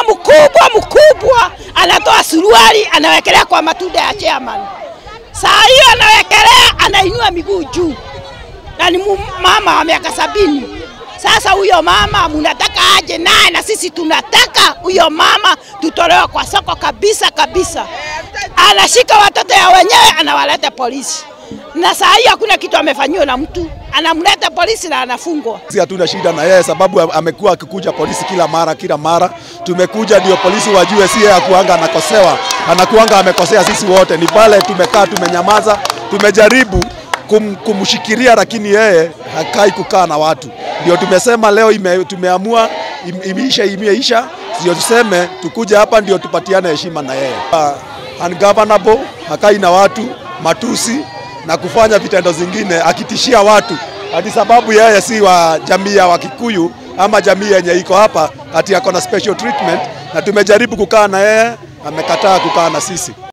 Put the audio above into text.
mkubwa mkubwa anatoa suruali anawekelea kwa matunda ya chairman. Saa hiyo anawekelea, anainua miguu juu, na ni mu- mama wa miaka sabini. Sasa huyo mama munataka aje naye, na sisi tunataka huyo mama tutolewe kwa soko kabisa kabisa. Anashika watoto ya wenyewe anawaleta polisi, na saa hiyo hakuna kitu amefanyiwa na mtu, anamleta polisi na anafungwa. Sisi hatuna shida na yeye sababu amekuwa akikuja polisi kila mara kila mara. Tumekuja ndio polisi wajue si yeye akuanga anakosewa, anakuanga amekosea sisi wote. Ni pale tumekaa tumenyamaza, tumejaribu kum, kumshikilia lakini yeye hakai kukaa na watu. Ndio tumesema leo ime, tumeamua im, imeisha imeisha, ndio tuseme tukuja hapa ndio tupatiane heshima na yeye. Uh, ungovernable, hakai na watu, matusi na kufanya vitendo zingine akitishia watu ati sababu yeye si wa jamii ya Wakikuyu ama jamii yenye iko hapa ati ako na special treatment, na tumejaribu kukaa na yeye, amekataa kukaa na sisi.